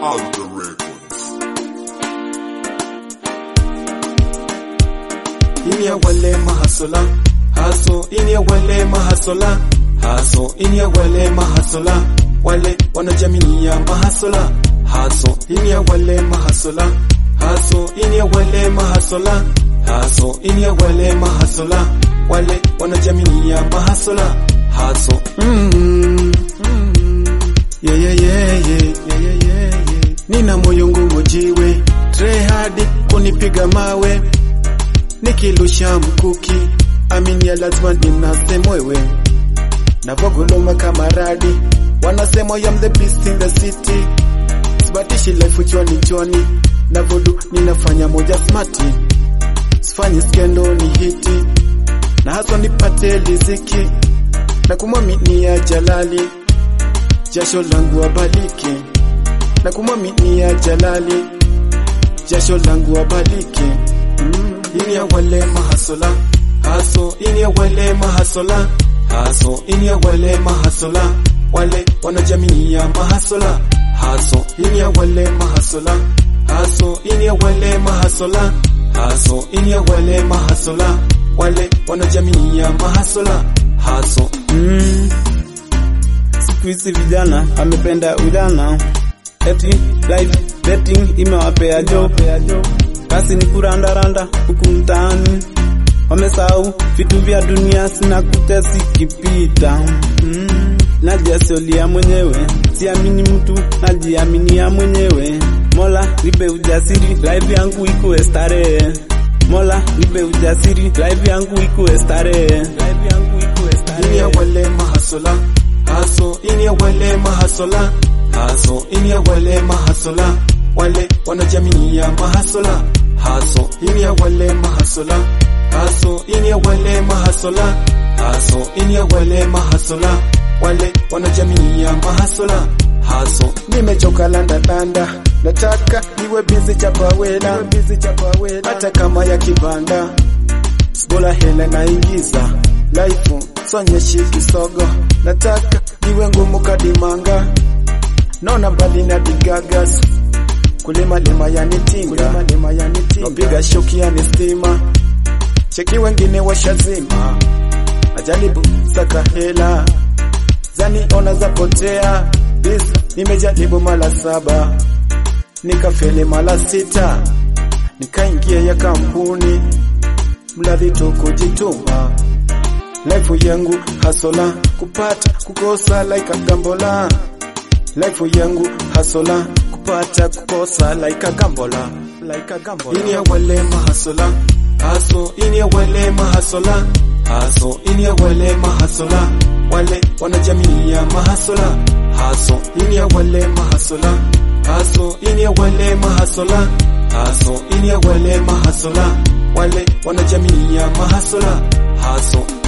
Alter Records. ini ya wale mahasola haso ini ya wale mahasola haso ini ya wale mahasola wale wanajamii ya mahasola haso ini ya wale mahasola haso ini ya wale mahasola haso ini ya wale mahasola wale wanajamii ya mahasola haso mm, mm, yeah, yeah, yeah, yeah, yeah, yeah, yeah, yeah. nina moyo ngumu jiwe try hard kunipiga mawe nikilusha mkuki aminia lazima ninase mwewe navogoloma kama radi wanasema I am the beast in the city sibatishi life chwani chwani navodu ninafanya moja smati sifanyi skendo ni hiti na haswa nipate liziki na kumwaminia jalali jasho langu abaliki na kumwaminia jalali jasho langu abaliki mm. ini ya wale mahasola haso ini ya wale mahasola haso ini ya wale mahasola wale wanajamii ya mahasola haso ini ya wale mahasola haso ini ya wale mahasola haso ini ya wale mahasola wale wanajamii ya mahasola haso Mm. Siku hizi vijana amependa ujana, eti life betting imewapea job, kazi ni kurandaranda huku mtaani, wamesahau vitu vya dunia sinakuja zikipita. Mm. Najiasolia mwenyewe, siamini mtu, najiaminia mwenyewe. Mola nipe ujasiri, life yangu ikuwe starehe. Mola nipe ujasiri, life yangu ikuwe starehe. Life yangu ikuwe starehe. ini ya wale mahasola haso ini ya wale mahasola haso ini ya wale mahasola wale wanajamii ya mahasola haso ini ya wale mahasola haso ini ya wale mahasola haso ini ya wale mahasola wale wanajamii ya mahasola haso nimechoka landalanda nataka niwe bizi chapawela hata kama ya kibanda Sibola hela naingiza life sonyeshi kisogo nataka niwe ngumu kadimanga naona mbali na digagas kulima lima yanitinga napiga shoki yani stima cheki wengine washazima ajaribu saka hela zani ona zapotea bis nimejaribu mara saba nikafeli mara sita nikaingia ya kampuni mradi tu kujituma life yangu hasola kupata kukosa like gambola life yangu hasola kupata kukosa like gambola like gambola ini ya wale mahasola haso ini ya wale mahasola haso ini ya wale mahasola wale wanajamii ya mahasola haso ini ya wale mahasola haso ini ya wale mahasola haso ini ya wale mahasola wale wanajamii ya mahasola haso